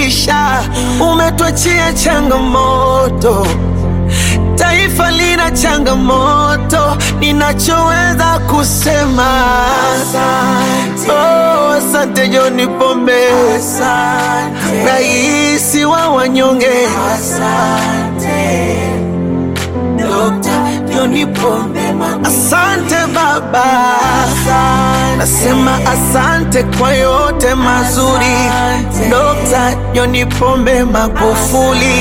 umetufikisha, umetuachia changamoto. Taifa lina changamoto, ninachoweza kusema asante. Oh, asante John Pombe, asante. Raisi wa wanyonge, asante. Dr. John Pombe Asante baba, nasema asante kwa yote mazuri. Dr. John Pombe Magufuli,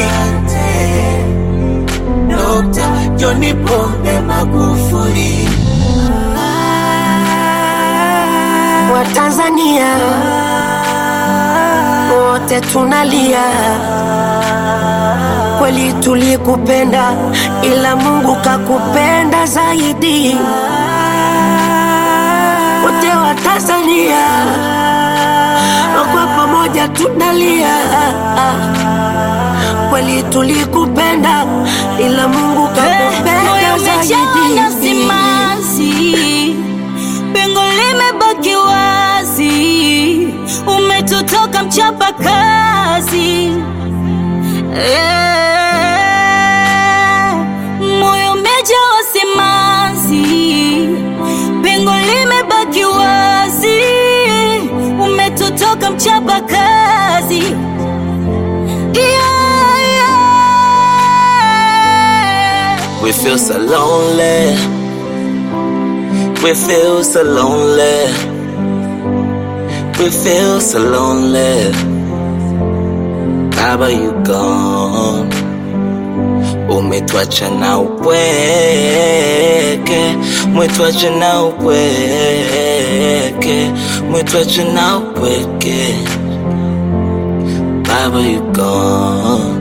Dr. John Pombe Magufuli. Watanzania wote tunalia, kweli tulikupenda, ila Mungu kakupenda zaidi. Wote wa Tanzania kwa pamoja tunalia, kweli tulikupenda, ila Mungu kakupenda Umejawa zaidi. simanzi, pengo limebaki wazi, umetutoka mchapa kazi Eh, moyo umejawa simanzi, pengo limebaki wazi, umetutoka mchapa kazi yeah, yeah. We feel so lonely. We feel so lonely. We feel so lonely. Baba, you gone. Umetwacha na upweke, umetwacha na upweke, umetwacha na upweke. Baba, you gone.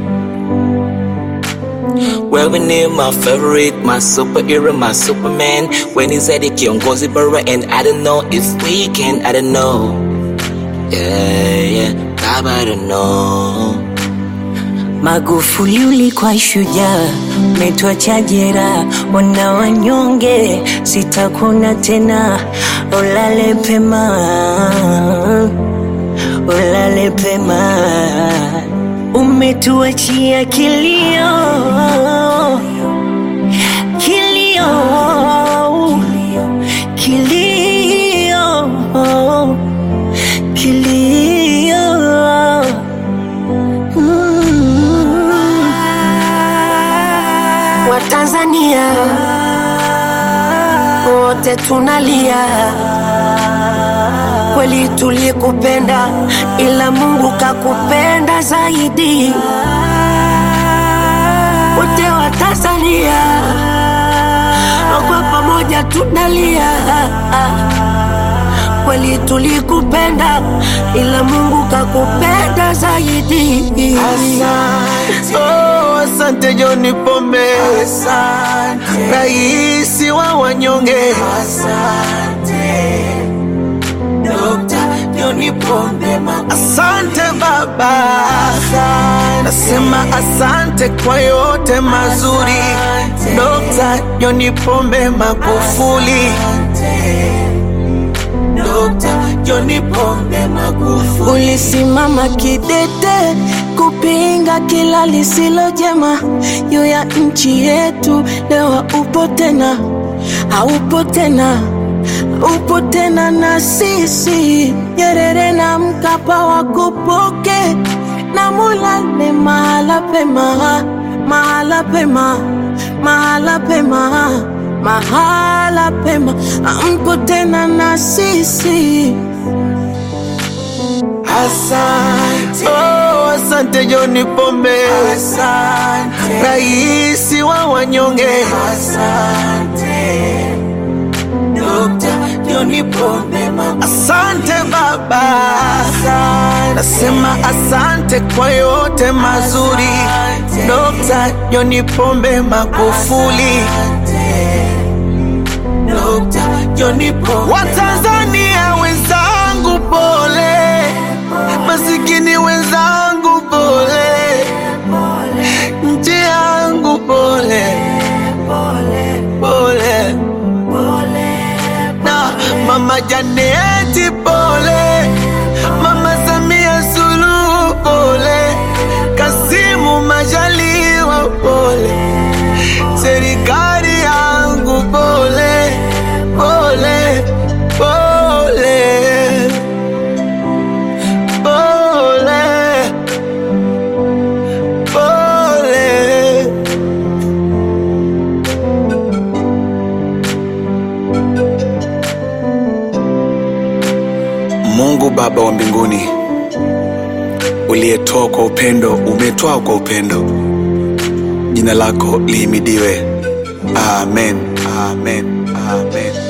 Wewe ni my favorite, my superhero, my superman When he said it kiongozi bora and I don't know if we can, I don't know Yeah, yeah, Baba, I don't know Magufuli ulikuwa shujaa, umetuacha jeraha, wana wanyonge, sitakuna tena, ulale pema, ulale pema, umetuachia kilio, kilio, kilio, kilio. Watanzania wote tunalia, kweli tulikupenda, ila Mungu kakupenda zaidi. Wote wa Tanzania kwa pamoja tunalia, kweli tulikupenda, ila Mungu kakupenda zaidi. Asante, oh, asante John Pombe, asante Raisi wa wanyonge, asante Dr. John Pombe Asante baba, nasema asante kwa yote mazuri. Dr. John Pombe Magufuli, Dr. John Pombe Magufuli. Ulisimama kidete kupinga kila lisilo jema juu ya nchi yetu. Leo upo tena, haupo tena, upo tena na sisi. Nyerere na Mkapa wakupoke na mulale mahala pema, mahala pema, mahala pema, mahala pema, ampo tena na sisi. Asante, oh, asante John Pombe, asante Raisi wa wanyonge, asante Dr. John Pombe Asante baba, nasema asante kwa yote mazuri. Dr. John Pombe Magufuli, Dr. John Pombe. Watanzania wenzangu pole, masikini wenzangu pole, nchi yangu pole, pole na mama Janeti pole, mama Samia Suluhu pole. Mungu Baba wa mbinguni, uliyetoa kwa upendo, umetoa kwa upendo, jina lako lihimidiwe. Amen, amen, amen.